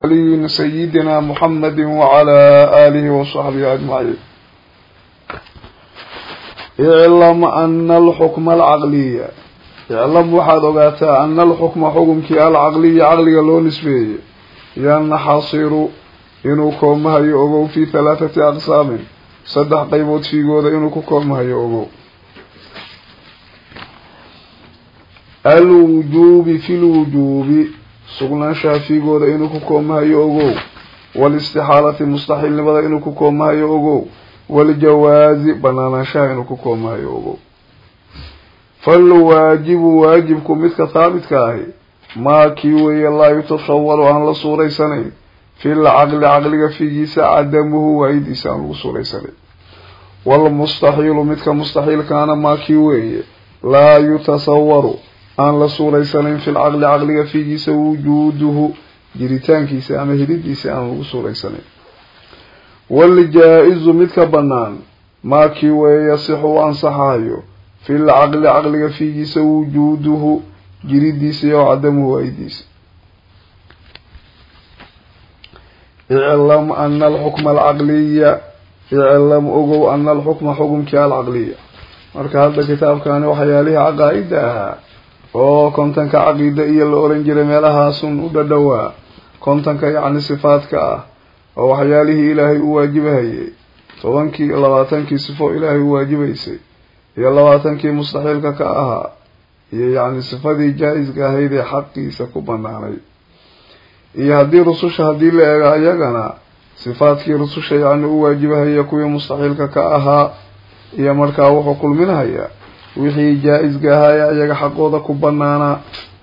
علي سيدنا محمد وعلى آله وصحبه أجمعين اعلم أن الحكم العقلية اعلم واحد وقاتا أن الحكم حكم كي العقلية عقلية لو نسبية ينحصر inuu koomahayo ogow fii halaathati aqsaamin saddex qaybood fiigooda inuu ku koomahayo ogow alwujuubi fi lwujuubi sugnaanshaha fiigooda inuu ku koomahayo ogow walistixaalati mustaxiilnimada inuu ku koomahayo ogow waljawaazi banaanaanshaha inuu ku koomahayo ogow falwaajibu waajibku midka haabitka ahi maa kii weeye laa yutashawaru aan la suuraysanayn fil caqli caqliga fiigiisa cadamuhu waayidiisa aan lagu suuraysanay walmustaxiilu midka mustaxiilkaana maa kii weeye laa yutasawaru aan la suuraysanayn fil caqli caqliga fiigiisa wujuuduhu jiritaankiisa ama helidiisa aan lagu suuraysanayn waljaa-izu midka bannaan maa kii weeye yasixu u ansaxayo fil caqli caqliga fiigiisa wujuuduhu jiridiisa iyo cadamuhu waayidiisa iclam ana alxukma alcaqliya iclam ogow ana alxukma xukumkii alcaqliya marka hadda kitaabkani waxyaalihii caqaa-ida ahaa oo kontanka caqiida iyo la oran jiray meelahaasun u dhadhowaa kontanka yacni sifaadka ah oo waxyaalihii ilaahay u waajibahayay tobankii labaatankii sifo ilaahay u waajibaysay iyo labaatankii mustaxiilka ka ahaa iyo yacni sifadii jaa-iska ahayd ee xaqiisa ku banaanay iyo haddii rususha haddii la eego ayagana sifaadkii rususha yacni u waajibahaya kuwii mustaxiilka ka ahaa iyo markaa wuxuu kulminhayaa wixii jaa-isga ahaaya ayaga xaqooda ku banaanaa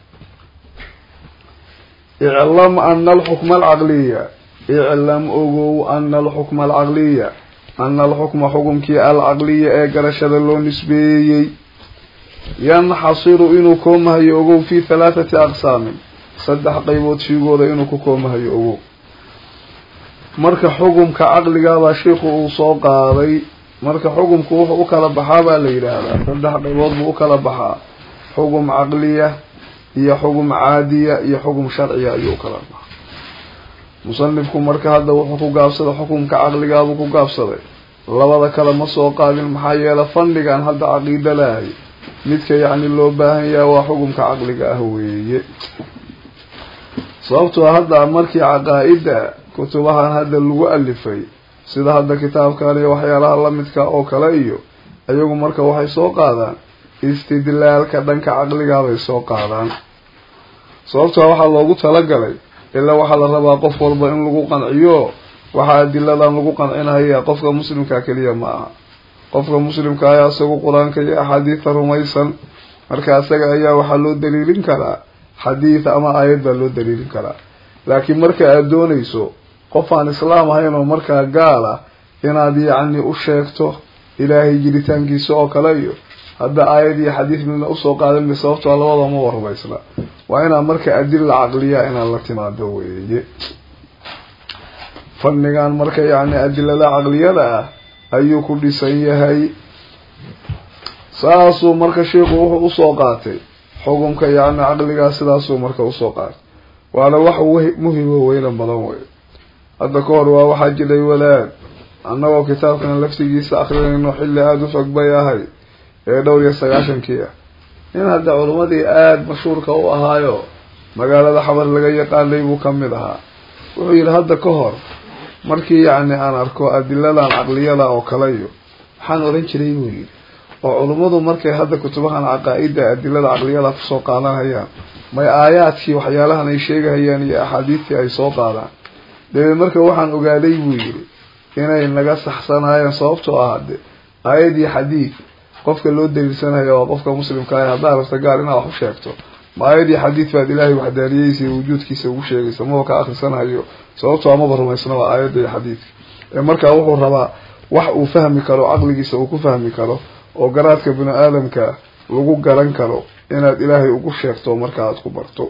iclam ana alxukma alcaqliya iclam ogow ana alxukma alcaqliya ana alxukma xukumkii alcaqliya ee garashada loo nisbeeyey yanxasiru inuu koomahayo ogow fi halaathati aqsaamin saddex qaybood fiigooda inuu ku koomahayo ogow marka xukumka caqligaabaa sheikhu uu soo qaaday marka xukumku wuxuu u kala baxaa baa la yidhaahdaa saddex qaybood buu u kala baxaa xugum caqliya iyo xugum caadiya iyo xugum sharciya ayuu ukala baxaa musanifku marka hadda wuxuu ku gaabsaday xukumka caqligaabuu ku gaabsaday labada kale ma soo qaadin maxaa yeele fandhigan hadda caqiida lahay midka yacni loo baahan yaha waa xukumka caqliga ah weeye sababtoo hadda markii caqaa-ida kutubahan hadda lagu alifay sida hadda kitaabkan iyo waxyaalaha lamidka oo kale iyo iyagu marka waxay soo qaadaan istidlaalka dhanka caqligaa bay soo qaadaan sababtoo waxaa loogu talagalay ilaa waxaa la rabaa qof walba in lagu qanciyo waxaa adiladan lagu qancinaya qofka muslimka keliya ma aha qofka muslimka ayaa isagu qur-aanka iyo axaadiida rumaysan marka isaga ayaa waxaa loo daliilin karaa xadiid ama aayad baa loo daliilin karaa laakiin marka aada doonayso qof aan islaam ahayn oo markaa gaal ah inaad yacni u sheegto ilaahay jiritaankiisa oo kale iyo hadda aayad iyo xadiid midna usoo qaadanma sababtoo labada ma warmaysna waa inaad marka adila caqliya inaad la timaado weeye fadnigan marka yacni adilada caqliyada ah ayuu ku dhisan yahay saasuu marka sheikhu wuxuu usoo qaatay xukumka yacni caqligaa sidaasuu marka usoo qaatay waana wax muhimo weyna badan wey hadda ka hor waa waxaa jiray wadaad annagoo kitaabkan laftigiisa akrinayno xilli aada u fog bay ahay ee dhowr iyo sagaashankii ah nin hadda culimmadii aada mashhuurka u ahaayo magaalada xabar laga yaqaanay buu ka mid ahaa wuxuu yidhi hadda ka hor markii yacni aan arko adiladan caqliyada oo kale iyo waxaan oran jiray buu yidhi oo culimmadu markay hadda kutubahan caqaa-ida adilada caqliyada kusoo qaadanayaan may aayaadkii waxyaalahan ay sheegahayaan iyo axaadiidtii ay soo qaadaan dabeed marka waxaan ogaaday buu yidhi inay naga saxsanaayeen sababtoo ah de aayad iyo xadiid qofka loo daliilsanaya waa qofka muslimka ah haddaa rabta gaal inaad wax u sheegto ma aayad iyo xadiid baad ilaahay waxdaaniyeysa iyo wujuudkiisa ugu sheegaysa maba ka akrisanayo sababtoo amaba rumaysna waa aayadda iyo xadiidka ee markaa wuxuu rabaa wax uu fahmi karo caqligiisa uu ku fahmi karo oo garaadka bini aadamka lagu garan karo inaad ilaahay ugu sheegto marka aada ku barto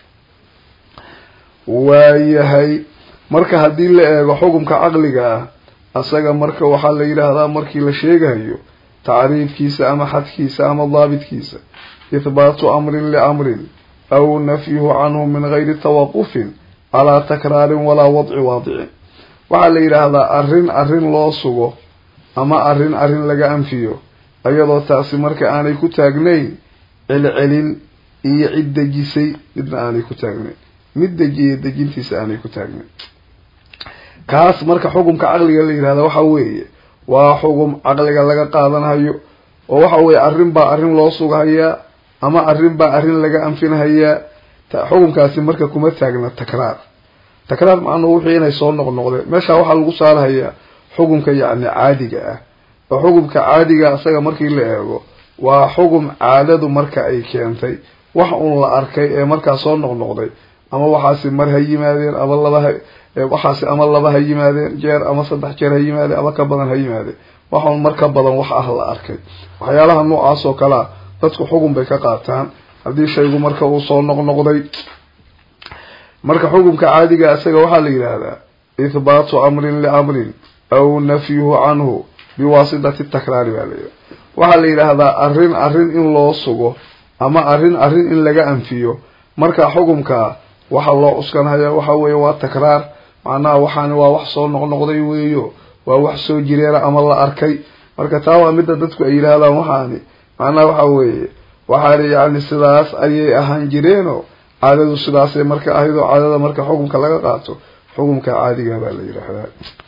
waayahay marka haddii la eego xukumka caqliga ah asaga marka waxaa la yidhaahdaa markii la sheegayo tacriifkiisa ama xadkiisa ama daabitkiisa ihbaatu amrin liamrin aw nafyuhu canhu min gayri tawaqufin calaa takraarin walaa wadci waadicin waxaa la yidhaahdaa arrin arrin loo sugo ama arrin arrin laga anfiyo iyadoo taasi marka aanay ku taagnayn celcelin iyo cid dejisay midna aanay ku taagnayn mid dejiya dejintiisa aanay ku taagnayn kaas marka xukumka caqliga la yidhahda waxa weeye waa xugum caqliga laga qaadanhayo oo waxa weeye arrin baa arrin loo sughayaa ama arrin baa arrin laga anfinhayaa xukumkaasi marka kuma taagna takraar takraar macnuhu wixii inay soo noqnoqdeen meesha waxaa lagu saarhayaa xukumka yacni caadiga ah oo xukumka caadiga isaga markii la eego waa xugum caadadu marka ay keentay wax uun la arkay ee markaa soo noqnoqday ama waxaasi mar ha yimaadeen ama laba ha waxaasi ama laba ha yimaadeen jeer ama saddex jeer ha yimaadeen ama ka badan ha yimaadeen wax uun mar ka badan wax ah la arkay waxyaalaha noocaas oo kalea dadku xugun bay ka qaataan haddii shaygu marka uu soo noqnoqday marka xukumka caadiga isaga waxaa la yidhaahdaa ithbaatu amrin liamrin aw nafyuhu canhu biwaasitati takraari baa la yidhahda waxaa la yidhaahdaa arrin arrin in loo sugo ama arrin arrin in laga anfiyo marka xukumkaa waxa loo cuskanhaya waxa weeye waa takraar macnaha waxaani waa wax soo noqnoqday weeyo waa wax soo jireera ama la arkay marka taa waa midda dadku ay yidhaahdaan waxaani macnaha waxa weeye waxaani yacni sidaas ayay ahaan jireeno caadadu sidaasay marka ahayd oo caadada marka xukumka laga qaato xukumka caadiga baa la yidhaahdaa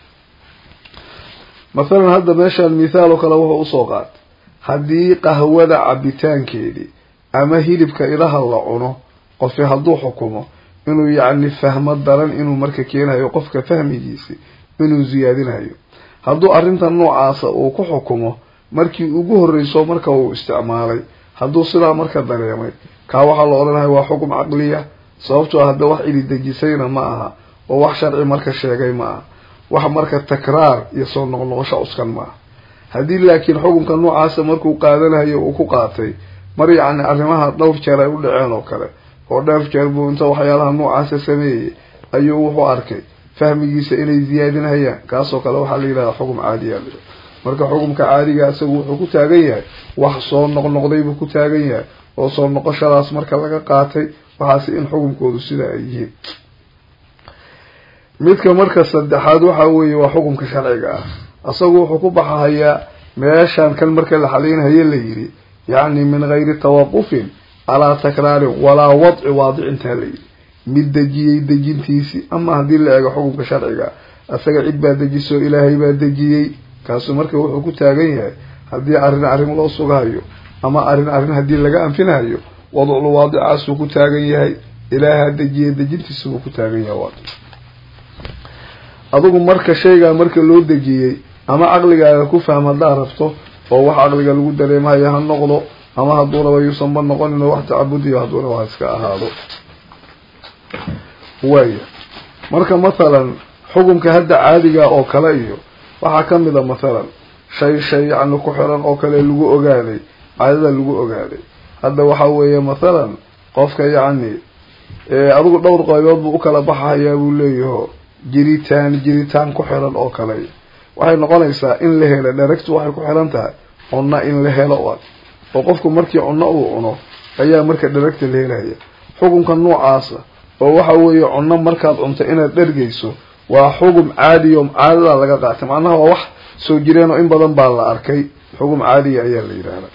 mathalan hadda meeshaan mithaal oo kale wuxuu usoo qaatay haddii qahwada cabitaankeedii ama hilibka ilaha la cuno qofi hadduu xukumo inuu yacni fahmo daran inuu marka keenayo qofka fahmigiisi inuu siyaadinayo hadduu arrintan noocaasa uu ku xukumo markii ugu horreyso marka uu isticmaalay hadduu sidaa marka dareemay kaa waxaa la odhanaya waa xukum caqliya sababtoo ah hadda wax cili dejisayna ma aha oo wax sharci marka sheegay ma aha wax marka takraar iyo soo noqnoqosho cuskan ma aha haddii laakiin xukunka noocaasa markuu qaadanayo uu ku qaatay mar yacni arrimaha dhowr jeer ay u dhaceen oo kale oo dhowr jeer buu inta waxyaalaha noocaasa sameeyey ayuu wuxuu arkay fahmigiisa inay ziyaadinhayaan kaasoo kale waxaa la yidhahdaa xukum caadiya la marka xukumka caadiga isagu wuxuu ku taagan yahay wax soo noqnoqday buu ku taagan yahay oo soo noqoshadaas marka laga qaatay waxaase in xukumkoodu sidaa ay yihiin midka marka saddexaad waxa weeye waa xukumka sharciga ah isagu wuxuu ku baxahayaa meeshaan kan marka la xaliynhaye la yidhi yacni min gayri tawaqufin calaa takraarin walaa wadci waadicintaa la yidhi mid dejiyey dejintiisii ama haddii la eego xukumka sharciga isaga cid baa dejiso ilaahay baa dejiyey kaasu marka wuxuu ku taagan yahay haddii arrin arrin loo sugahayo ama arrin arrin haddii laga anfinahayo wadcul waadicaasuu ku taagan yahay ilaahaa dejiyey dejintiisa buu ku taagan yahay waad adigu marka shaygaa marka loo dejiyey ama caqligaaga ku fahm haddaad rabto oo wax caqliga lagu dareemahayo ha noqdo ama hadduu raba yuusanba noqonin oo wax tacabudiyo hadduu raba ha iska ahaado waaya marka mathalan xukumka hadda caadiga oo kale iyo waxaa kamid a mathalan shay shay yacni ku xiran oo kale lagu ogaaday caadada lagu ogaaday hadda waxa weeye mathalan qofka yacni adigu dhowr qaybood buu ukala baxahayaa buu leeyaho jiritaan jiritaan ku xiran oo kale waxay noqonaysaa in la helo dharagtu waxay ku xiran tahay cunno in la helo a oo qofku markii cunno uu cuno ayaa marka dharagta la helaya xukunka noocaasa oo waxa weeye cunno markaad cunto inaad dhergeyso waa xugum caadiya oo caadada laga qaatay macnaha waa wax soo jireen oo in badan baa la arkay xugum caadiya ayaa la yidhaahdaa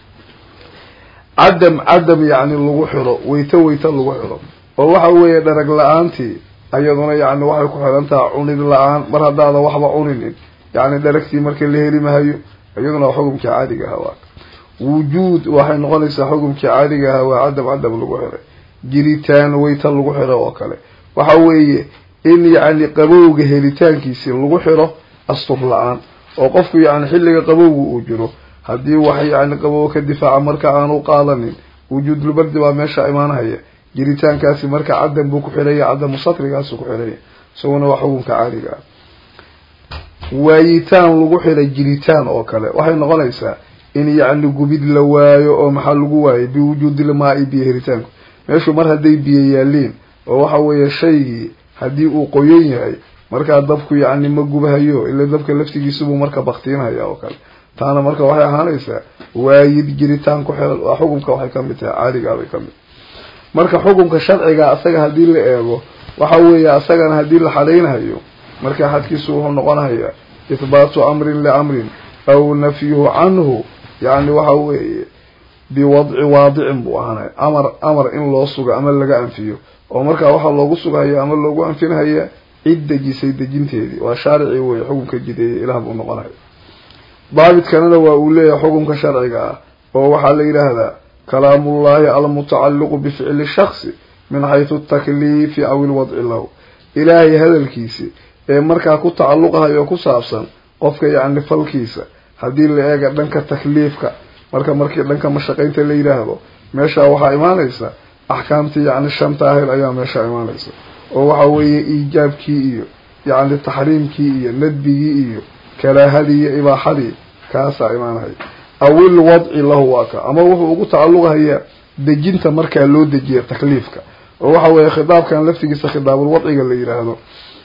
cadam cadam yacni lagu xiro weyto weyto lagu xiro oo waxa weeye dharag la-aantii ayaduna yacni waxay ku xiran tahay cunid la-aan mar haddaada waxba cuninin yacni dharagtii marka la heli mahayo iyaduna waa xukumkii caadiga ahaa waa wujuud waxay noqonaysaa xukumkii caadiga ahaa waa cadam cadam lagu xiray jiritaan weyta lagu xiro oo kale waxa weeye in yacni qabowga helitaankiisi lagu xiro astur la-aan oo qofku yacni xilliga qabowga uu jiro haddii wax yacni qabow ka difaaca marka aanu qaadanin wujuudulbardi baa meesha imaanahaya jiritaankaasi marka cadam buu ku xiraya cadamu satrigaasu ku xiraya isaguna waa xukunka caadiga ah waayitaan lagu xiray jiritaan oo kale waxay noqonaysaa in yacni gubid la waayo oo maxaa lagu waayay biwujuudilmaa-i biyo helitaanku meeshu mar hadday biyo yaaliin oo waxa weeye shaygii haddii uu qoyan yahay markaa dabku yacni ma gubahayo ila dabka laftigiisubuu marka baktiinhaya oo kale taana marka waxay ahaanaysaa waayid jiritaan ku xiran waa xukumka waxay kamid tahay caadigaabay kamid marka xukumka sharciga asaga haddii la eego waxa weeye asagana haddii la xadaynayo marka xadkiisu wuxuu noqonayaa ihbaatu amrin liamrin aw nafyuhu canhu yani waxa weeye biwadci waadicin buu ahaanay amar amar in loo sugo ama laga anfiyo oo markaa waxaa loogu sugahaya ama loogu anfinhaya cid dejisay dejinteedii waa shaaricii wey xukunka jideeye ilaah buu noqonaya daabitkanana waa uu leeyahay xukunka sharciga ah oo waxaa la yidhaahdaa kalaamullahi almutacalliqu bificli shaksi min xaysu takliifi aw ilwadci lahu ilaahay hadalkiisi ee markaa ku tacalluqahay oo ku saabsan qofka yacni falkiisa haddii la eega dhanka takliifka marka markii dhanka mashaqaynta la yidhaahdo meeshaa waxaa imaanaysa axkaamtii yacni shanta ahel ayaa meeshaa imaanaysa oo waxa weeye iijaabkii iyo yacni taxriimkii iyo nadbigii iyo karaahadii iyo ibaaxadii kaasaa imaanaya awil wadci lahu waa ka ama wuxuu ugu tacalluqahayaa dejinta markaa loo dejiya takliifka oo waxa weeye khitaabkan laftigiisa khitaabul wadciga la yidhaahdo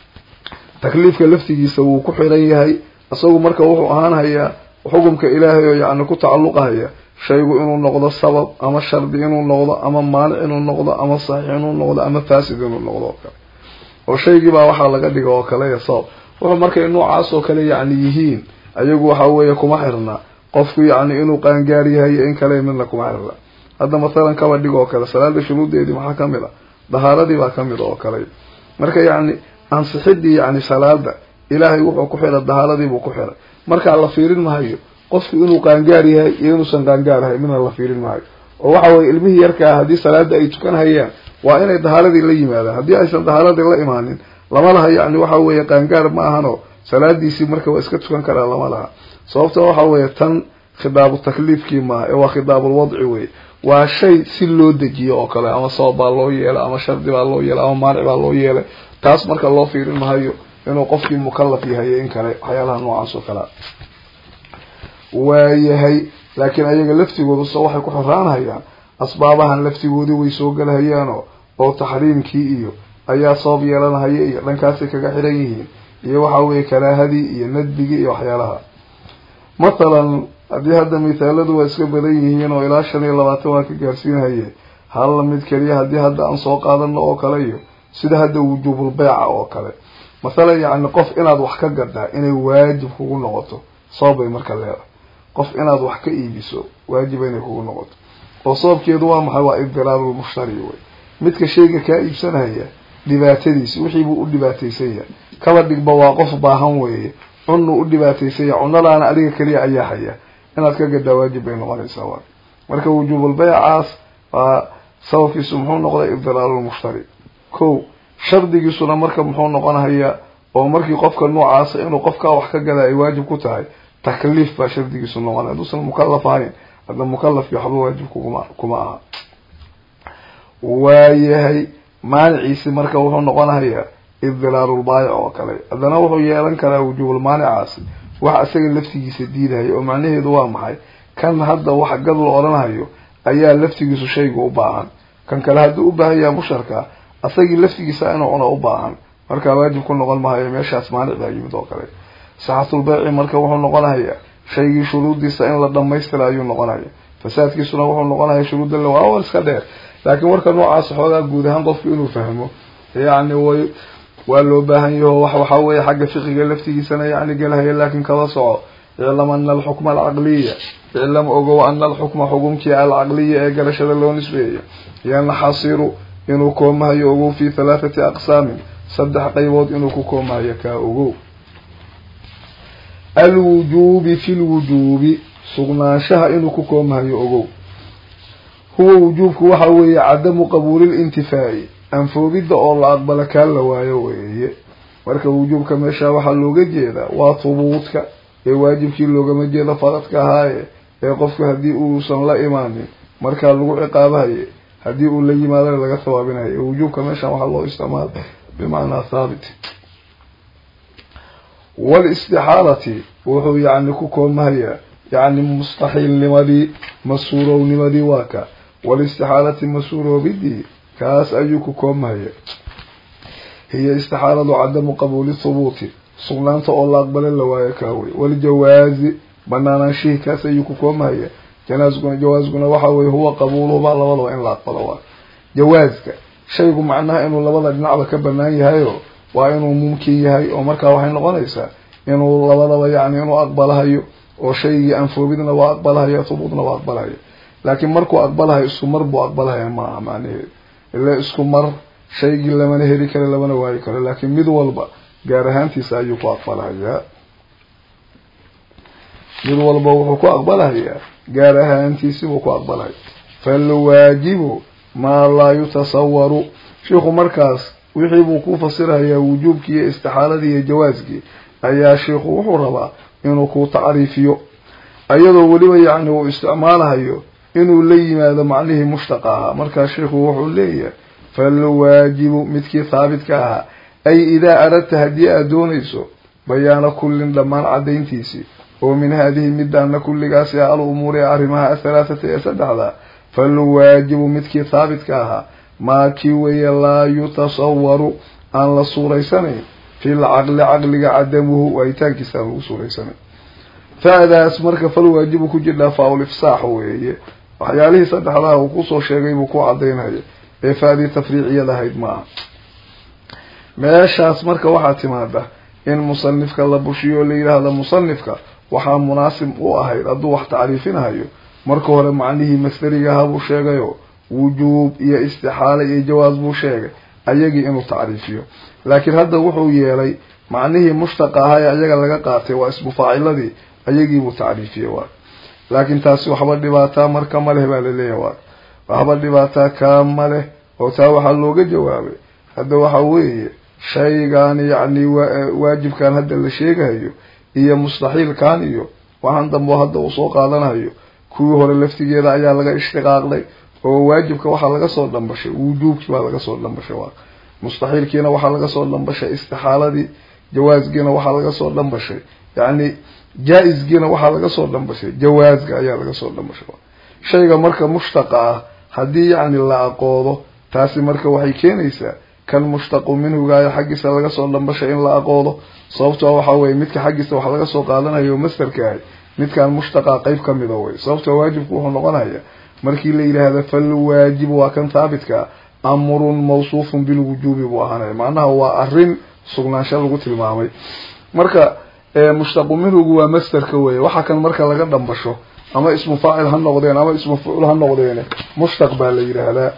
takliifka laftigiisa wuu ku xiran yahay isagu marka wuxuu ahaanhayaa xukumka ilaahay oo yacni ku tacalluqahaya shaygu inuu noqdo sabab ama shardi inuu noqdo ama maanic inuu noqdo ama saxiix inuu noqdo ama faasid inuu noqdo oo kale oo shaygiibaa waxaa laga dhiga oo kale ya sabab wuxuu markay noocaas oo kale yacni yihiin ayagu waxa weeye kuma xirna qofku yacni inuu qaangaar yahay in kale midna kuma xirna hadda mathalan kaba dhig oo kale salaada shuruuddeedii maxaa kamid a dahaaradii baa kamid oo kale marka yacni ansixidii yacni salaada ilaahay wuxuu ku xiray dahaaladiibuu ku xiray markaa la fiirin mahayo qofku inuu qaangaar yahay iyo inuusan qaangaar ahay midna la fiirin maayo oo waxa weye ilmihii yarkaa haddii salaada ay tukan hayaan waa inay dahaaladii la yimaadaan haddii aysan dahaaladii la imaanin lama laha yacni waxa weeye qaangaar ma ahano salaadiisii marka waa iska tukan karaa lama laha sababta waxa weeye tan khidaabu takliifkii maaha ee waa khidaabul wadci weye waa shay si loo dejiyo oo kale ama sabab baa loo yeelay ama shardi baa loo yeelay ama maanic baa loo yeelay taas marka loo fiirin mahayo inuu qofkii mukalaf yahay in kale waxyaalaha noocaas oo kalea waayahay laakiin ayaga laftigooda so waxay ku xoraanhayaan asbaabahan laftigoodii way soo galahayaano oo taxriimkii iyo ayaa sabab yeelanahaya iyo dhankaasay kaga xiran yihiin iyo waxa weeye karaahadii iyo nadbigii iyo waxyaalaha mathalan haddii hadda mithaaladu waa iska badan yihiin oo ilaa shan iyo labaatan waa ka gaarsiinhaye hal mid keliya haddii hadda aan soo qaadano oo kale iyo sida hadda wujuubul beyca oo kale mathalan yacni qof inaad wax ka gadaa inay waajib kugu noqoto sabab bay marka leedahay qof inaad wax ka iibiso waajiba inay kugu noqoto oo sababkeedu waa maxay waa ibdiraarulmushtari wey midka shayga kaa iibsanaya dhibaatadiisi wixiibuu u dhibaataysan yahay kaba dhigba waa qof baahan weeye cunnu u dhibaataysan yahay cunadaana adiga keliya ayaa haya inaad ka gadaa waajib bay noqonaysaa waa marka wujuubul beycaas waa sababkiisu muxuu noqday ibdiraarulmushtari ko shardigiisuna marka muxuu noqonahayaa oo markii qofka noocaasa inuu qofkaa wax ka gadaa ay waajib ku tahay takliif baa shardigiisu noqonaya haduusan mukalaf ahayn hadda mukalafki waxba waajib kuguma kuma aha waayahay maaniciisi marka wuxuu noqonahayaa ibdilaarulbaayic oo kale haddana wuxuu yeelan karaa wujuubul maanicaasi wax isaga laftigiisa diidahaya oo macnaheedu waa maxay kan hadda wax gad la odhanahayo ayaa laftigiisu shayga u baahan kan kale hadduu u baahan yaha musharka asagii laftigiisa inuu cuno u baahan markaa waajib ku noqon mahayo meeshaas maanic baa yimid oo kale saxatulbeyci marka wuxuu noqonahayaa shaygii shuruuddiisa in la dhamaystira ayuu noqonaya fasaadkiisuna wuxuu noqonaya shuruudda la waa iska dheer laakiin warka noocaas xoogaa guud ahaan qofku inuu fahmo yacni way waa loo baahan yaho wax waxaa weeye xagga fiqiga laftigiisana yacni gelahaya laakiin kaba soco iclam ana alxukma alcaqliya iclam ogow ana alxukma xukumkii alcaqliya ee garashada loo nisbeeya yanxasiru inuu koomahayo ogow fi halaathati aqsaamin saddex qaybood inuu ku koomahayo kaa ogow alwujuubi fi lwujuubi sugnaanshaha inuu ku koomahayo ogow huwa wujuubku waxa weeye cadamu qabuulilintifaa'i anfoobidda oo la aqbala kaa la waayo weeye marka wujuubka meesha waxaa looga jeedaa waa hubuudka ee waajibkii loogama jeedo faradka ahaaye ee qofku haddii uusan la imaanin markaa lagu ciqaabahaye haddii uu la yimaadana laga hawaabinayo wujuubka meeshan waxaa loo isticmaala bimacnaa thaabit walistixaalati wuxuu yacni ku koomahayaa yacni mustaxiilnimadii masuurownimadii waa ka walistixaalati masuuroobidii kaas ayuu ku koomahaya hiya istixaaladu cadamu qabuuli thubuuti sugnaanta oo la aqbala la waayo kaa wey waljawaazi banaanaanshihii kaas ayuu ku koomahaya janaasguna jawaasguna waxa weye huwa qabuuluhuba labadaba in la aqbalo waa jawaaska shaygu macnaha inuu labada dhinacba ka banaan yahayo waa inuu mumkin yahay oo markaa waxay noqonaysaa inuu labadaba yani inuu aqbalahayo oo shaygii anfoobidna waa aqbalahayo thubuutna waa aqbalahayo laakiin markuu aqbalahayo isku mar buu aqbalahaya maaha macnaheedu ila isku mar shaygii lamana heli karo lamana waayi karo laakiin mid walba gaar ahaantiisa ayuu ku aqbalahayaa mid walba wuxuu ku aqbalahayaa gaar ahaantiisibuu ku aqbalahaya falwaajibu maa laa yutasawaru shiikhu markaas wixii buu ku fasirahayaa wujuubkii iyo istixaaladii iyo jawaaskii ayaa shiikhu wuxuu rabaa inuu ku tacriifiyo iyadoo weliba yacni uu isticmaalahayo inuu la yimaado macnihii mushtaqa ahaa markaa shiikhu wuxuu leeyahay falwaajibu midkii haabitka ahaa ay idaa aradta haddii aada doonayso bayaana kullin dhammaan caddayntiisii oo min haadihi midaana kulligaasi ah al umuuri ee arrimaha athalaathata ee saddexda falwaajibu midkii haabitka ahaa maa kii weeye laa yutasawaru aan la suuraysanayn fil caqli caqliga cadamuhu waayitaankiisa aan lagu suuraysanayn fa-daas marka falwaajibu ku jirdhaa faa-ul ifsaax weeye waxyaalihii saddexdaha uu kusoo sheegay buu ku cadaynaya ee fa-dii tafriiciyad ahayd maaha meeshaas marka waxaa timaada in musanifka la bushiyo oo la yidhaahdo musanifka waxaa munaasib u ahayd hadduu wax tacriifinahayo marka hore macnihii masdariga ahaa buu sheegayo wujuub iyo istixaala iyo jawaas buu sheegay ayagii inuu tacriifiyo laakiin hadda wuxuu yeelay macnihii mushtaqa ahaa ee ayaga laga qaatay waa ismu faaciladii ayagiibuu tacriifiyey waay laakiin taasi waxba dhibaataa marka ma leh baa laleeyahay waay waxba dhibaataa kaa ma leh oo taa waxaa looga jawaabay hadda waxa weeye shaygan yacni waajibkan hadda la sheegahayo iyo mustaxiilkan iyo waxaan dambe hadda uu soo qaadanayo kuwii hore laftigeeda ayaa laga ishtiqaaqday oo waajibka waxaa laga soo dhambashay wujuubkii baa laga soo dhambashay waa mustaxiilkiina waxaa laga soo dhambashay istixaaladii jawaasgiina waxaa laga soo dhambashay yacni jaa-isgiina waxaa laga soo dhambashay jawaasga ayaa laga soo dhambashay shayga marka mushtaqa ah haddii yacni la aqoodo taasi marka waxay keenaysaa kan mushtaqu minhugaayo xaggiisa laga soo dhambashay in la aqoodo sababtoo waxaa weye midka xaggiisa wax laga soo qaadanayo mastarka ahay midkan mushtaqa qeyb ka mida wey sababtoo waajibku wuxuu noqonaya markii la yidhaahda falwaajibu waa kan haabitka amrun mawsuufun bilwujuubi buu ahaanaya macnaha waa arrin sugnaansho lagu tilmaamay marka mushtaqu minhugu waa masterka weye waxa kan marka laga dhambasho ama ismu faacil ha noqdeen ama ismu fucul ha noqdeen mushtaq baa la yidhaahdaa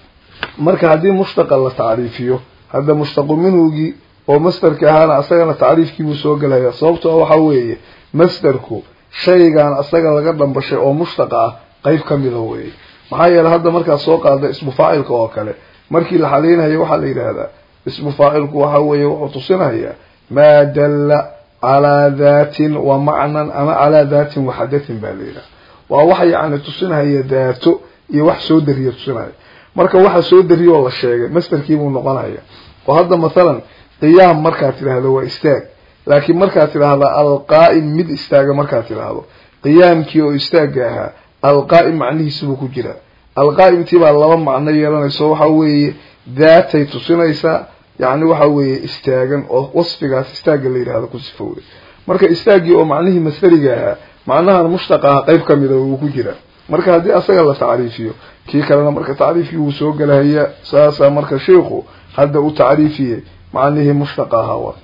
marka haddii mushtaqa la tacriifiyo hadda mushtaqu minhugii oo masterka ahaana asagana tacriifkiibuu soo gelaya sababtoo waxa weeye masterku shaygan asaga laga dhambashay oo mushtaqa ah qeyb ka mida weeye maxaa yeeley hadda markaad soo qaada ismu faacilka oo kale markii la xaleynayo waxaa la yidhaahdaa ismu faacilku waxa weeye wuxuu tusinayaa maa dalla calaa daatin wa macnan ama calaa daatin waxadatin baa la yidhaha waa waxa yacni tusinahaya daato iyo wax soo dariya tusinaya marka waxa soo dariyoo la sheegay masterkiibuu noqonaya oo hadda mathalan qiyaam markaad tidhaahdo waa istaag laakiin markaad tidhaahda alqaa'im mid istaaga markaad tidhaahdo qiyaamkii oo istaagga ahaa alqaa'im macnihiisibuu ku jiraa alqaa'imtii baa laba macno yeelanayso waxa weeye daatay tusinaysaa yacni waxa weeye istaagan oo wasfigaas istaagga la yidhahdo ku sifowday marka istaaggii oo macnihii masdariga ahaa macnahan mushtaqa ah qeyb kamida wuu ku jiraa marka haddii asaga la tacriifiyo kii kalena marka tacriifkii wuu soo gelahaya saasaa marka sheikhu hadda u tacriifiyey macnihii mushtaqa ahaa wa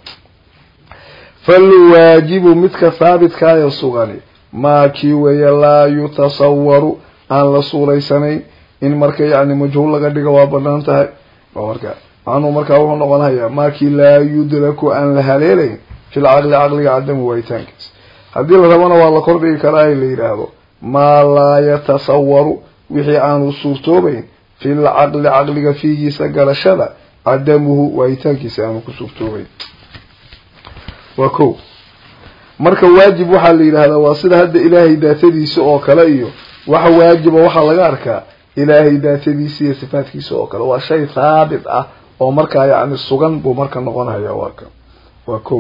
falwaajibu midka haabitkaaya sugani maa kii weeye laa yutasawaru aan la suuraysanayn in marka yacni majhuul laga dhigo waa banaan tahay marka macnuu markaa wuxuu noqonayaa maakii laa yudraku aan la haleelayn fil caqli caqliga cadamu waayitaankiisa haddii la rabana waa la kordhigi karaa in la yidhaahdo maa laa yatasawaru wixii aanu suurtoobayn fil caqli caqliga fiigiisa galashada cadamuhu waayitaankiisa aanu ku suurtoobayn waa ko marka waajib waxaa la yidhahdaa waa sida hadda ilaahay daatadiisa oo kale iyo waxa waajiba waxaa laga arkaa ilaahay daatadiisa iyo sifaatkiisa oo kale waa shay haabit ah oo markaa yacni sugan buu marka noqonaya waa ka waa ko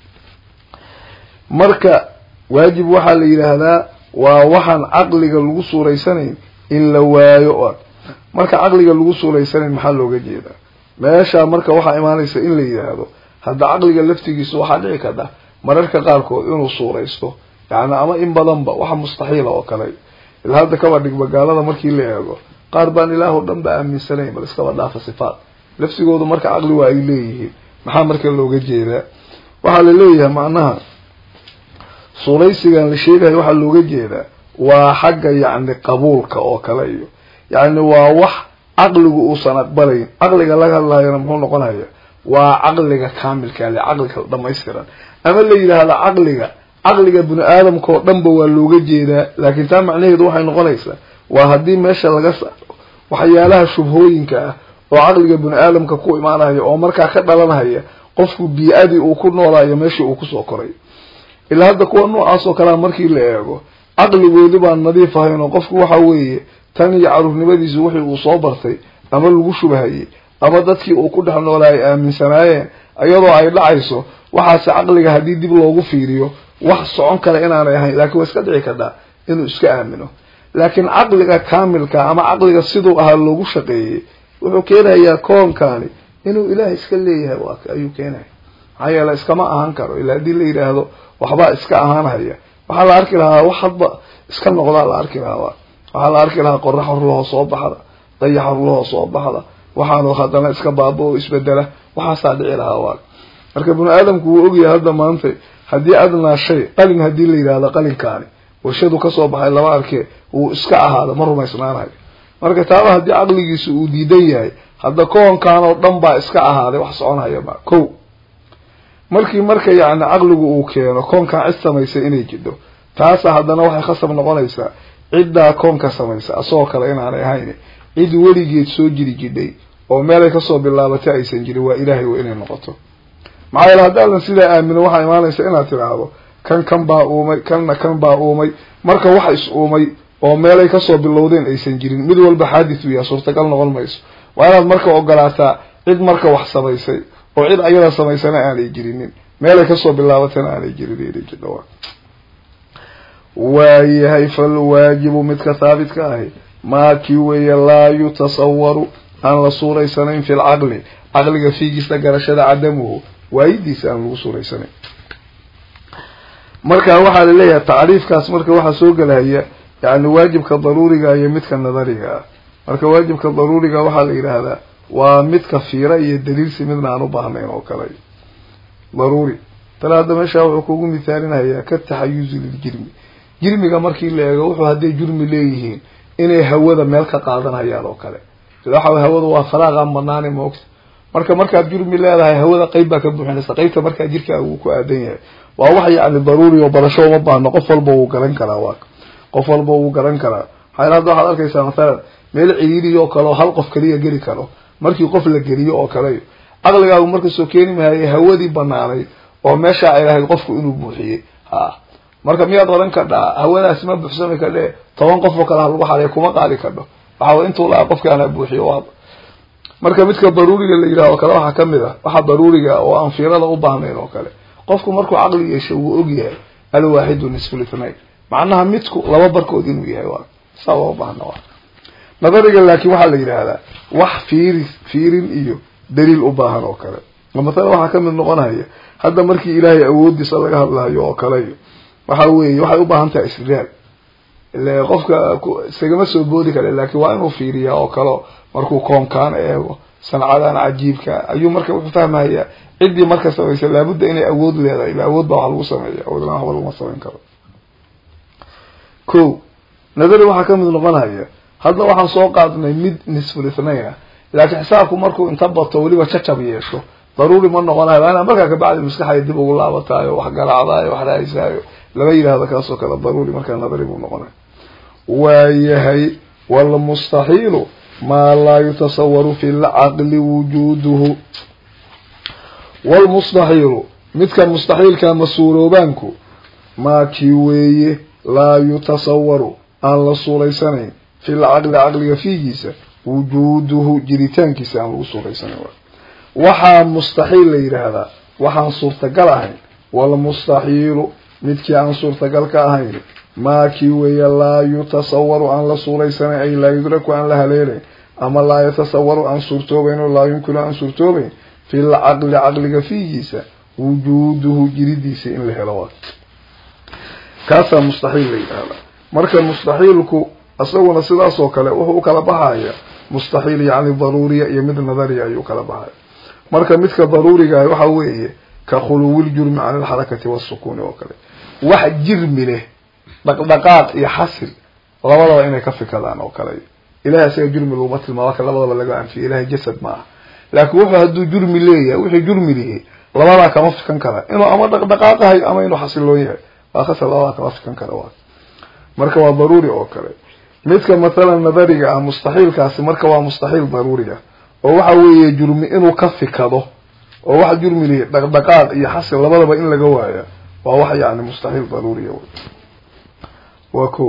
marka waajib waxaa la yidhaahdaa waa waxaan caqliga lagu suuraysanayn in la waayo o marka caqliga lagu suuraysanayn maxaa looga jeedaa meesha marka waxaa imaanaysa in la yidhaahdo hadda caqliga laftigiisa waxaa dhici karta mararka qaarkood inuu suuraysto yani ama in badanba waxa mustaxiila oo kale ila hadda kaba dhigba gaalada markii la eego qaar baan ilaah o dhan ba aaminsanayn bal iskaba dhaafa sifaat lafsigoodu marka caqli waa ay leeyihiin maxaa marka looga jeedaa waxaa la leeyahay macnaha suuraysigan la sheegayo waxaa looga jeedaa waa xagga yacni qabuulka oo kale iyo yacni waa wax caqligu uusan aqbalayn caqliga laga hadlayana muxuu noqonaya waa caqliga kaamilka le caqliga dhamaystiran ama la yidhaahda caqliga caqliga bini aadamka oo dhanba waa looga jeedaa laakiin taa macnaheedu waxay noqonaysaa waa haddii meesha laga saaro waxyaalaha shubhooyinka ah oo caqliga bini aadamka ku imaanaya oo markaa ka dhalanhaya qofku bii-adii uu ku noolaayo meeshii uu kusoo koray ilaa hadda kuwa noocaas oo kalea markii la eego caqligoodi baan nadiif ahayn oo qofku waxa weeye tan iyo caruurnimadiisu wixii uu soo bartay ama lagu shubahayey ama dadkii uu ku dhex noolaa ay aaminsanaayeen iyadoo ay dhacayso waxaase caqliga haddii dib loogu fiiriyo wax socon kale inaanay ahayn laakiin waa iska dhici kartaa inuu iska aamino laakiin caqliga kaamilka ama caqliga siduu ahaa loogu shaqeeyey wuxuu keenayaa koonkani inuu ilaah iska leeyahay waa ayuu keenaya maxaa yeele iskama ahaan karo ilaa haddii la yidhaahdo waxbaa iska ahaanhaya waxaa la arki lahaa wax hadba iska noqdaa la arki lahaa waxaa la arki lahaa qorax horlahoo soo baxda dayax horlahoo soo baxda waxaanu haddana iska baaba oo isbedela waxaasaa dhici lahaa waa marka bini aadamku wuu ogyahay hadda maanta haddii adnaa shay qalin haddii la yidhahdo qalinkaani warshadu kasoo baxay laba arkee wuu iska ahaada ma rumaysnaanayo marka taaba haddii caqligiisu uu diidan yahay hadda koonkan oo dhan baa iska ahaaday wax soconhaya ma ko markii marka yacni caqligu uu keeno koonkan cid samaysay inay jidho taasa haddana waxay khasab noqonaysaa ciddaa koonka samaysa asagoo kale inaanay ahayn cid weligeed soo jiri jidhay oo meelay kasoo bilaabatay aysan jirin waa ilaahay wa inay noqoto maxaa yeele haddaadan sidaa aamino waxaa imaanaysa inaad tidhaahdo kan kan baa uumay kanna kan baa uumay marka wax is uumay oo meelay kasoo bilowdeen aysan jirin mid walba xaadith uyaa suurtagal noqon mayso waa inaad marka ogolaataa cid marka wax samaysay oo cid ayada samaysana aanay jirinin meelay kasoo bilaabatana aanay jirin inay jidho waayahay falwaajibu midka haabitka ahi maakii weeye laa yutasawaru aan la suuraysanayn fi lcaqli caqliga fiigiisa garashada cadamuhu waayidiisa aan lagu suuraysanayn marka waxaa laleeyahay tacriifkaas marka waxaa soo gelaya yani waajibka daruuriga iyo midka nadariga ah marka waajibka daruuriga waxaa la yidhaahdaa waa midka fiira iyo daliilsi midna aan u baahnayn oo kale daruuri tala hadda meeshaa wuxuu kugu mithaalinayaa ka taxayuzi liljirmi jirmiga markii la eego wuxuu hadday jurmi leeyihiin inay hawada meel ka qaadanayaan oo kale waxa hawada waa faraaqa banaane moogta marka markaad jurmi leedahay hawada qeyb baa ka buuxinaysa qeybta markaa jirkaaga uu ku aadan yahay waa wax yacni daruuri oo barasho uma baahno qof walba wuu garan karaa waa qof walba wuu garan karaa maxaa hadda waxaad arkaysaa mathalan meel ciriiri oo kale oo hal qof kaliya geli karo markii qof la geliyo oo kale caqligaagu marka soo keeni mahayay hawadii banaanayd oo meeshaa ay lahayd qofku inuu buuxiyey ha marka miyaad oran kadhaa hawadaasi ma buuxsami kadhe toban qof oo kale ha lagu xaday kuma qaadi kadho waxaa intuu lahaa qofkaana buuxiyo waaba marka midka daruuriga la yidhaha oo kale waxaa kamid ah waxa daruuriga oo aan fiirada u baahnayn oo kale qofku markuu caqli yeesho wuu og yahay alwaaxidu nisful ithnayn macnaha midku laba barkood inuu yahay waa saa uma baahna waa nadariga laakiin waxaa la yidhaahdaa wax fiiri fiirin iyo daliil u baahan oo kale matala waxaa kamid noqonaya hadda markii ilaahay awoodiisa laga hadlayo oo kale iyo waxa weeye waxay u baahan tahay istidlaal ile qofka isagama soo boodi kale laakiin waa inuu fiiriyaa oo kale markuu koonkaan eego sancadan cajiibka ayuu marka wuxuu fahmayaa ciddii marka samaysa laabudda inay awood leedahay ila awood baa wax lagu sameeya awood laan waxba laguma samayn karo ko nadari waxaa kamid noqonaya hadda waxaan soo qaadnay mid nisful ithnayn ah laakiin xisaabku markuu inta bato weliba jacab yeesho daruuri ma noqonayo waa inaa markaa kabacdi maskaxay dib ugu laabataayo wax garaacdaayo wax raaysaayo lama yidhahdo kaasoo kale daruuri markaa nadari buu noqonaya waayahay walmustaxiilu maa laa yutasawaru fi lcaqli wujuuduhu walmustaxiilu midka mustaxiilka masuuloobaanku maakii weeye laa yutasawaru aan la suuraysanayn fi lcaqli caqliga fiigiisa wujuuduhu jiritaankiisa aan lagu suuraysanayn waxaa mustaxiil la yidhaahdaa waxaan suurtagal ahayn walmustaxiilu midkii aan suurtagal ka ahayn maakii weeye laa yutasawaru aan la suuraysanayn ay laa yudraku aan la haleelayn ama laa yatasawaru aan suurtoobayn oo laa yumkinu aan suurtoobayn fi lcaqli caqliga fiigiisa wujuuduhu jiridiisa in la helo waa kaasaa mustaxiil la yidhaahdaa marka mustaxiilku isaguna sidaas oo kale wuxuu u kala baxaya mustaxiil yacni daruuriya iyo mid nadariya ayuu kala baxaya marka midka daruurigaah waxa weeye ka khuluwiljurmi can alxarakati waasukuuni oo kale wax jirmi leh dhaqdhaqaaq iyo xasil labadaba inay ka fikadaan oo kale ilahay isaga jurmi laguma tilmaamo ka labadaba laga anfiya ilahay jasad ma aha laakin wuxuu hadduu jurmi leeyahay wixii jurmi lihi labadaa kama fikan kara inuu ama dhaqdhaqaaqahay ama inuu xasiloon yahay waa khasab labadaa kama fikan kara waa marka waa daruuri oo kale midka mathalan nadariga ah mustaxiilkaasi marka waa mustaxiil daruuriga oo waxa weeye jurmi inuu ka fikado oo wax jurmi lihi dhaqdhaqaaq iyo xasil labadaba in laga waaya waa wax yani mustaxiil daruuriya waa ko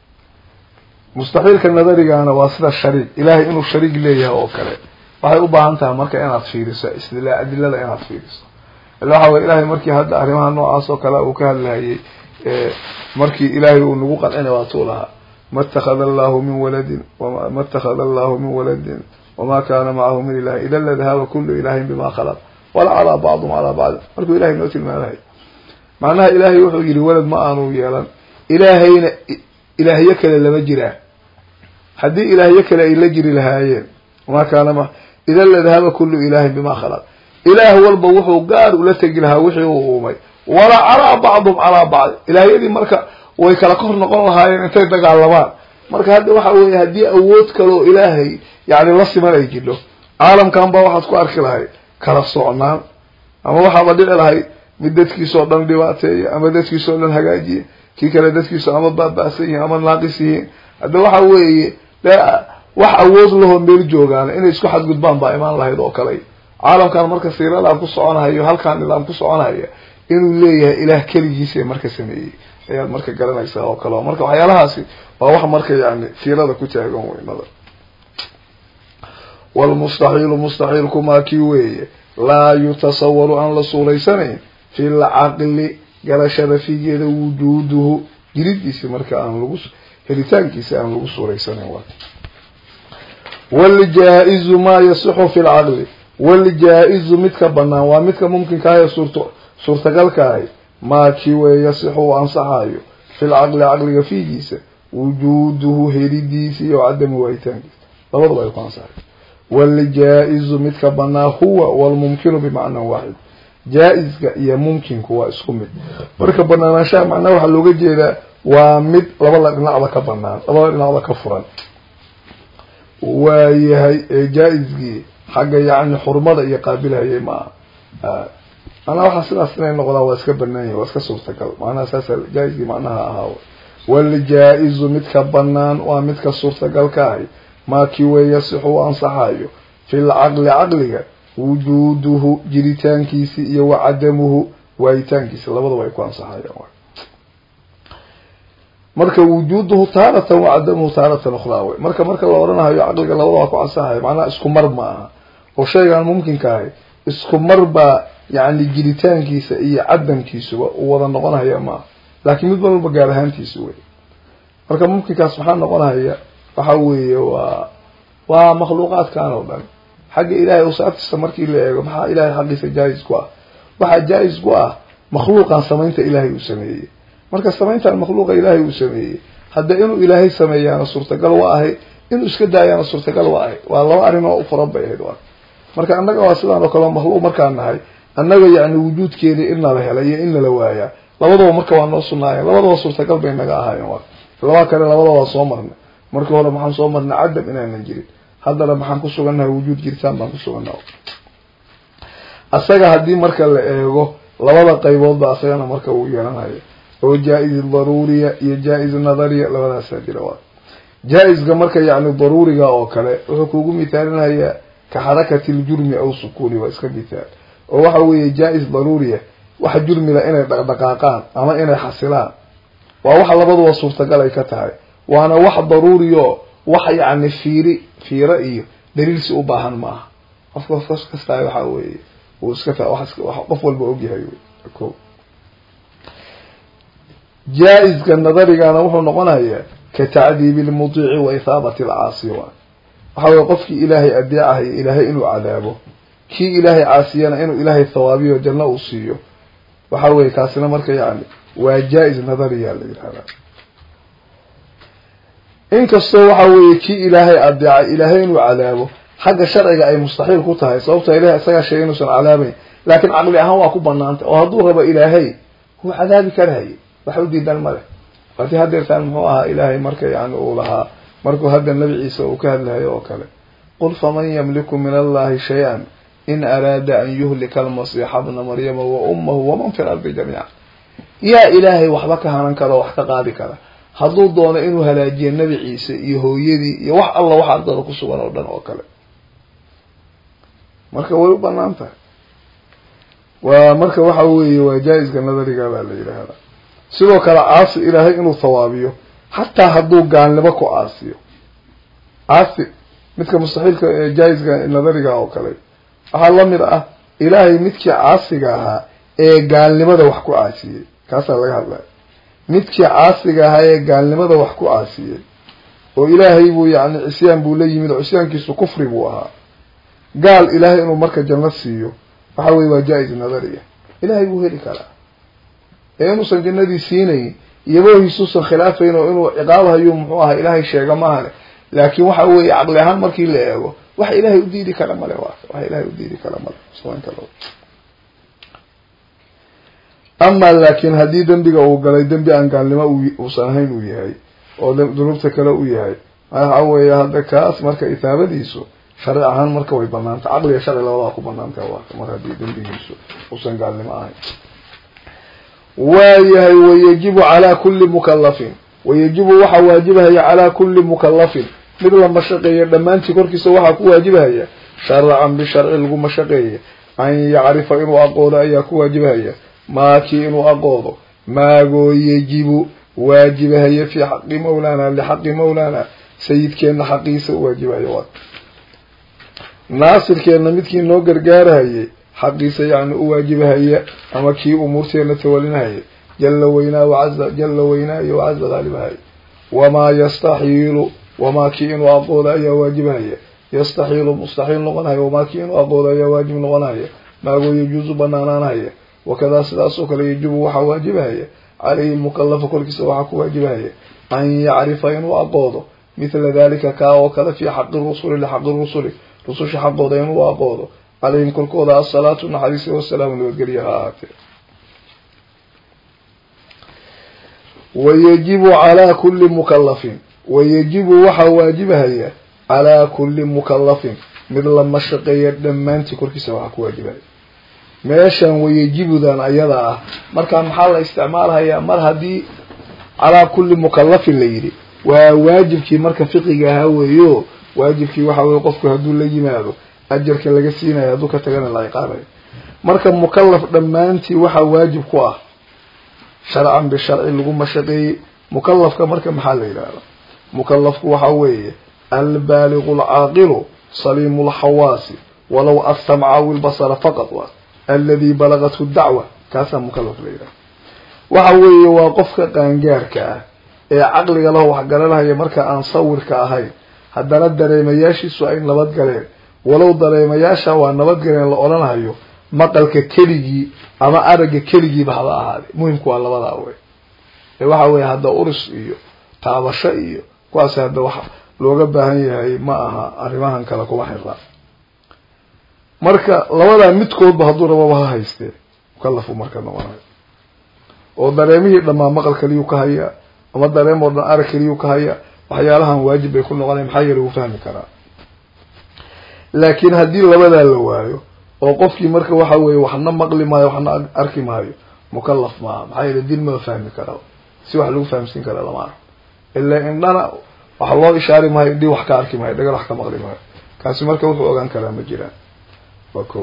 mustaxiilka nadarigana waa sida shariig ilahay inuu shariig leeyahay oo kale waxay u baahan tahay marka inaad fiiriso istila adilada inaad fiiriso ila waxa weye ilahay markii hadda arrimaha noocaas oo kale uu ka hadlayay markii ilaahay uu nagu qancina waatuu lahaa ma اtakada allahu min waladin ma اtakada allahu min waladin wama kana macahu min ilahi ida ladahaba kulu ilahin bima khalaq wala calaa bacdum calaa bacd markuu ilahay noo tilmaamahay macnaha ilahay wuxuu yihi walad ma aanu yeelan ilaahayna ilaahyo kale lama jiraan haddii ilaahyo kale ay la jiri lahaayeen wama kaana ma ida ladahaba kulu ilahin bima khalaq ilaah walba wuxuu gaar ula tegi lahaa wixii uu uumay wala calaa bacdum calaa bacd ilaahyadii marka way kala kor noqon lahaayeen intay dagaalamaan marka hadda waxa weeye haddii awood kaleo ilaahay yani la siman ay jidho caalamkan ba waxaad ku arki lahay kala socnaan ama waxaaba dhici lahay mid dadkiisao dhan dhibaateeya ama dadkiisao dhan hagaajiya kii kale dadkiisu ama baaba'san yihiin ama naaqis yihiin hadda waxa weeye de wax awood lahoo meel joogaan inay isku xadgudbaan baa imaan lahayd oo kale caalamkan marka siiradan ku soconahayo halkaan nidaam ku soconaya inuu leeyahay ilaah keligiisa marka sameeyey ayaad marka garanaysaa oo kale marka waxyaalahaasi waa wax marka yani siirada ku taagan weynada walmustaxiilu mustaxiilkumaa kii weeye laa yutasawaru aan la suuraysanayn fi lcaqli garashada figeeda wujuuduhu jiridiisi marka aan lagu helitaankiisa aan lagu suuraysanayn waljaa-izu maa yasixu fi lcaqli waljaa-izu midka banaan waa midka mumkinkaayo suurto suurtagalkaahay maa kii weeye yasixu uu ansaxayo fi lcaqli caqliga fiigiisa wujuuduhu helidiisa iyo cadami waayitaankiisa labadaba ay ku ansaxay waljaa-izu midka banaa huwa walmumkinu bimacnan waaxid jaa-iska iyo mumkinku waa isku mid marka banaanaanshaha macnaha waxaa looga jeedaa waa mid labada dhinacda ka banaan labada dhinacda ka furan waayahay ee jaa-iskii xagga yacni xurmada iyo qaabilhayay maaha manaa waxaa sidaas inay noqdaan waa iska banaan yahi waa iska suurtagal macnaha saasa jaa-iskii macnaha ahaa waljaa-izu midka banaan waa midka suurtagalka ahay maa kii wey yasixu u ansaxayo fi lcaqli caqliga wujuuduhu jiritaankiisi iyo wa cadamuhu waayitaankiisa labadaba ay ku ansaxayaan marka wujuuduhu taaratan wa cadamuhu taaratan ukhraa wey marka marka la odhanahayo caqliga labadaba ku ansaxaya macnaha isku mar ma aha oo shaygaan mumkinka ahay isku mar baa yani jiritaankiisa iyo cadamkiisuba uu wada noqonaya maaha laakiin mid walba gaar ahaantiisa wey marka mumkinkaas maxaa noqonaya waxa weeye waa waa makhluuqaadkan oo dhan xagga ilahay usaabtiisa markii la eego maxaa ilahay xaqiisa jaa-is ku ah waxaa jaa-is ku ah makhluuqan samaynta ilaahay uu sameeyey marka samayntan makhluuqa ilaahay uu sameeyey hadda inuu ilaahay sameeyaana suurtagal waa ahay inuu iska daayaana suurtagal waa ahay waa laba arrin oo u furan bay ahayd waa marka annaga waa sidaan oo kale makhluuq markaan nahay annaga yani wujuudkeedii in nala helay iyo in nala waayaa labadaba marka waa noo sunaayeen labadaba suurtagal bay naga ahaayeen waa laba kale labada waa soo marnay markii hore maxaan soo marnay cadam inaanan jirin haddana maxaan ku sugannahay wujuud jiritaan baan ku sugannaha asaga haddii marka la eego labada qayboodba asagana marka uu yeelanayo oo jaa-is daruuriya iyo jaa-is nadariya labadaasaa jira waa jaa-iska marka yacni daruuriga oo kale wuxuu kugu mithaalinayaa ka xarakati ljurmi aw sukuuni waa iska mithaal oo waxa weeye jaa-is daruuriya waxa jurmila inay dhaqdhaqaaqaan ama inay xasilaan waa waxa labaduba suurtagal ay ka tahay waana wax daruuriyo wax yacni fiiri fiiro iyo daliilsi u baahan ma aha qofka qof kastaa waxa weeye uu iska qof walba ogyahay ko jaa-iska nadarigana wuxuu noqonayaa ka tacdiibi lmudiici wa ithaabati alcaasi wa waxa weye qofkii ilaahay adeecahayo ilaahay inuu cadaabo kii ilaahay caasiyana inuu ilaahay thawaabiyo janno uu siiyo waxa weye kaasina marka yani waa jaa-is nadariya la yihahda inkastoo waxa weeye kii ilaahay adeeca ilaahay inuu cadaabo xagga sharciga ay mustaxiil ku tahay sababta ilahay isagaa sheegay inuusan cadaabayn laakiin caqli ahaan waa ku banaantay oo hadduu rabo ilaahay wuu cadaabi karahayay wax u diidan male haddii hadeertaan muxuu ahaa ilaahay marka yani uu lahaa markuu hadda nabi ciise uu ka hadlahayo oo kale qul faman yamliku min allahi shay-an in araada an yuhlika almasiixa bna maryama wa ummahu waman fi lardi jamiica yaa ilaahay waxba ka hanan kara oo wax ka qaadi kara hadduu doono inuu halaajiyo nabi ciise iyo hooyadii iyo wax alla wax ardada ku sugan oo dhan oo kale marka way u banaan tahay waa marka waxa weeye waa jaa-iska nadariga baa la yidhaahdaa sidoo kale caasi ilaahay inuu thawaabiyo xataa hadduu gaalnimo ku caasiyo caasi midka mustaxiilka jaa-iska nadariga oo kale waxaa lamid ah ilaahay midkii caasiga ahaa ee gaalnimada wax ku caasiyey kaasaa laga hadlaya midkii caasiga ahaa ee gaalnimada wax ku caasiyey oo ilaahay buu yani cisyaan buu la yimid oo cisyaankiisu kufri buu ahaa gaal ilaahay inuu marka janno siiyo waxa weye waa jaa-is nadariya ilaahay buu heli karaa ee inuusan jannadii siinayn iyabohiisuusan khilaafayn oo inuu ciqaabhayo muxuu ahaa ilaahay sheega maahane laakiin waxa weeye caqli ahaan markii la eego wax ilaahay u diidi kara male wa wax ilaahay u diidi kara male samaynta ama laakiin haddii dembiga uu galay dembi aan gaalnimo uusan ahayn uu yahay oo dunuubta kale u yahay waxa weeye hadda kaas marka itaabadiisu sharci ahaan marka way banaanta caqliga sharci labadaa ku banaanta waa mar haddii dembigiisu uusan gaalnimo ahayn waayahay wayajibu calaa kulli mukalafin wayajibu waxaa waajibahaya calaa kulli mukalafin mid la mashaqeeya dhammaantii korkiisa waxaa ku waajibahaya sharcan bisharci lagu mashaqeeya an yacrifa inuu aqoodo ayaa ku waajibahaya maakii inuu aqoodo maagoo yajibu waajibahaya fii xaqi mawlaana lixaqi mawlaana sayidkeenna xaqiisa u waajibahaya waa naasirkeenna midkii noo gargaarahayay xaqiisa yani u waajibahaya ama kii umuurteena tawalinahaya jala weynaa wacaza jala weynaa iyo wacaza haalibahaya wamaa yastaxiilu wamaa kii inuu aqoodo ayaa waajibahaya yastaxiilu mustaxiil noqonaya wamaa kii inuu aqoodo ayaa waajib noqonaya maagoo yajuusu banaanaanhaya wakadaa sidaasoo kale yajibu waxaa waajibahaya caleyhi mukalafa korkiisa waxaa ku waajibahaya an yacrifa inuu aqoodo mithla dalika kaa oo kale fii xaqi rusuli lixaqi rusuli rususha xaqooda inuu aqoodo calayhim korkooda asalaatu naxariisi wasalaamu nabadgelya ha ahaatee wayajibu calaa kulli mukalafin wayajibu waxaa waajibahaya calaa kulli mukalafin mid la mashaqeeya dhammaantii korkiisa waxaa ku waajibahaya meeshan wayajibudan ayada ah markaa maxaa la isticmaalhayaa mar haddii calaa kulli mukalafin la yidhi waa waajibkii marka fiqiga ahaa weeyo waajibkii waxa weye qofku hadduu la yimaado ajarka laga siinayo hadduu ka tagana la ciqaabayo marka mukalaf dhammaantii waxaa waajib ku ah sharcan bisharci lagu mashaqeeyey mukalafka marka maxaa la yidhahda mukalafku waxa weeye albaaligu alcaaqilu saliimu lxawaasi walow asamca aw ilbasara faqad wa aladi balagathu dacwa kaasaa mukalaf la yidhahda waxa weeye waa qofka qaangaarka ah ee caqliga laho waxgaranahaya marka aan sawirka ahayn haddana dareemayaashiisu ay nabad galeen walow dareemayaasha waa nabad galeen la odhanhayo maqalka keligii ama aragga keligiiba haba ahaade muhimku waa labadaa wey ee waxa weeye hadda uris iyo taabasho iyo kuwaas hadda waxa looga baahan yahay ma aha arrimahan kale kuma xirra marka labadaa midkoodba hadduu rababa ha haystee mukalafu marka noqonayo oo dareemihii dhammaa maqal keliyuu ka hayaa ama dareem oo dhan arag keliyuu ka hayaa waxyaalahan waajib bay ku noqonaya maxaa yeele wuu fahmi karaa laakiin haddii labadaa la waayo oo qofkii marka waxa weeye waxna maqli maayo waxna arki maayo mukalaf maaha maxaa yeele din maba fahmi kara si wax lagu fahamsiin kara lama arko ilaa indhana waxa loo ishaari maayo indhii wax ka arki maayo dhagal wax ka maqli maayo kaasi marka wuxuu ogaan karaa ma jiraan waa ko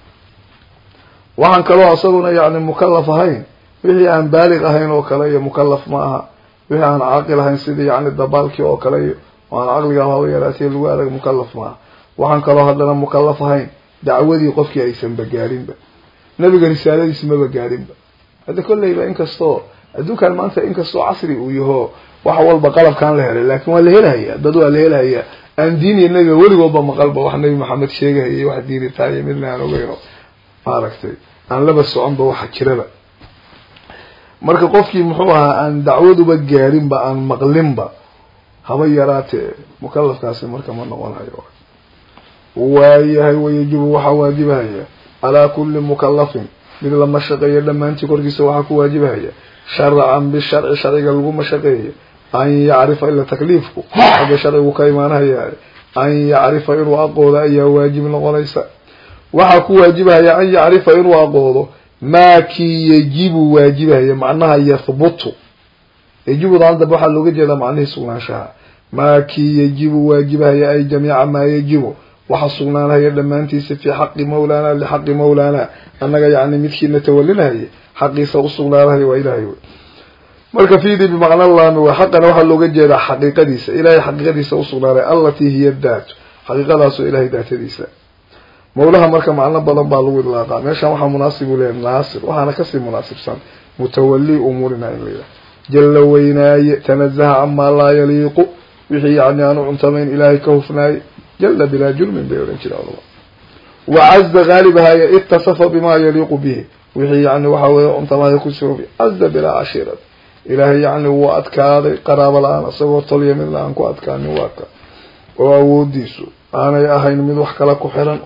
waxaan kaloo isaguna yani mukalaf ahayn wixii aan baalig ahayn oo kale iyo mukalaf ma aha wixii aan caaqil ahayn sidii yani dabaalkii oo kale iyo oo aan caqliga haba yaraatee lagu adag mukalaf maaha waxaan kaloo haddana mukalaf ahayn dacwadii qofkii aysanba gaarinba nabiga risaaladiisi maba gaarinba hadda kolleyba inkastoo adduunkan maanta inkastoo casri uu yaho wax walba qalabkaan la helay laakin waa la helahaya dad waa la helahaya aan diiniya nabiga weligoodba maqalba wax nabi maxamed sheegahayay wax diinitaaniyo midna aan ogeyno maaragtay aan laba soconba waxa jiraba marka qofkii muxuu ahaa aan dacwaduba gaarinba aan maqlinba haba yaraatee mukalafkaasi marka ma noqonayo waayahay wayajibu waxaa waajibahaya calaa kulli mukalafin mid la mashaqeeyo dhammaantii korkiisa waxaa ku waajibahaya sharcan bisharci sharciga lagu mashaqeeyo an yacrifa ila takliifku xagga sharcigu ka imaanhaya an yacrifa inuu aqoodo ayaa waajib noqonaysa waxaa ku waajibahaya an yacrifa inuu aqoodo maa kii yajibu waajibahaya macnaha yahbutu yajibu daan dambe waxaa looga jeedaa macnihii sugnaanshaha maa kii yajibu waajibahaya ay jamiica maa yajibu waxa sugnaanhaya dhammaantiisa fii xaqi mawlaana lixaqi mawlaana annaga yani midkiina tawalinahaya xaqiisa usugnaanahaya waa ilahay wey marka fiidii bimacna laami wey xaqana waxaa looga jeedaa xaqiiqadiisa ilahay xaqiiqadiisa usugnaanay allatii hiya daatu xaqiiqadaasoo ilahay daatadiisa mawlaha marka macno badan baa lagu idlaaqaa meeshan waxaa munaasib u leeyahay naasir waxaana kasii munaasibsan mutawali umuurina in la yidhaha jalla weynaaye tanazaha camaa laa yaliiqu wixii yani aanu cuntamayn ilaahay ka hufnaaye jala bilaa jurmin bay odhan jireen culama wacaza gaalibahaya itasafa bima yaliiqu bihi wixii yani waxa weye cuntamaaya ku soobi caza bilaa cashiirad ilaahay yani wuu adkaaday qaraabo la-aan isagoo tolya mid la-aan ku adkaanin waa ka oo awoodiisu aanay ahayn mid wax kala ku xiran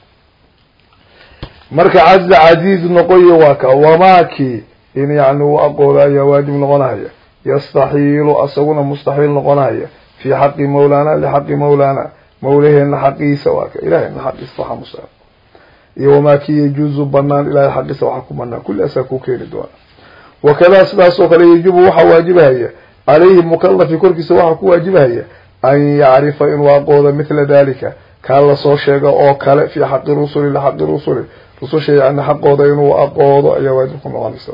marka caza casiiz noqoyo waa ka wamaakii in yani uu aqoodo ayaa waajib noqonahaya yastaxiilu asaguna mustaxiil noqonahaya fii xaqi mawlaana lixaqi mawlaana mawlaheena xaqiisa waa ka ilahayna xaqiisa waxaa musa iyo wamaa kii yajuuzu banaan ilahay xaqiisa waxaa ku banaan kulli asaa ku keeni doona wakadaa sidaas oo kale yajibu waxaa waajibahaya calayhi mukalafi korkiisa waxaa ku waajibahaya an yacrifa inuu aqoodo mithla dalika kaa lasoo sheega oo kale fii xaqi rusuli lixaqi rusuli rususha yani xaqooda inuu aqoodo ayaa waajib ku noqonaysa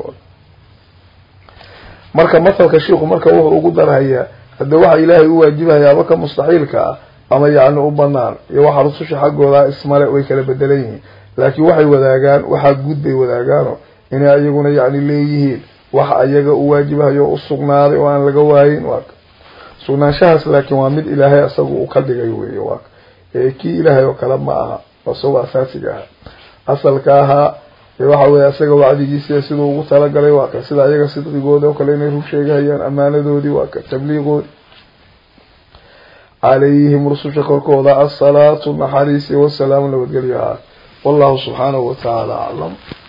marka mathalka shiiku marka wuxuu ugu darhayaa hadda waxa ilaahay u waajibahaya ama ka mustaxiilka ah ama yani u banaan iyo waxa rususha xaggooda ismale way kala bedelan yihiin laakiin waxay wadaagaan waxaa guud bay wadaagaano inay iyaguna yani leeyihiin wax ayaga u waajibahayo u sugnaaday oo aan laga waayin waa sugnaanshahaas laakiin waa mid ilaahay isagu uu ka dhigay wey waa ee kii ilaahay oo kale ma aha isagoo asaasiga ahaa asalka ahaa waxa weye isaga wacdigiisa siduu ugu talagalay waa ka sida ayaga sidqigooda oo kale inay rug sheegahayaan amaanadoodii waa ka tabliiqoodi calayhim rususha korkooda asalaatu naxariisi wasalaamu nabadgelyo ahaa wallahu subxaanahu watacaala aclam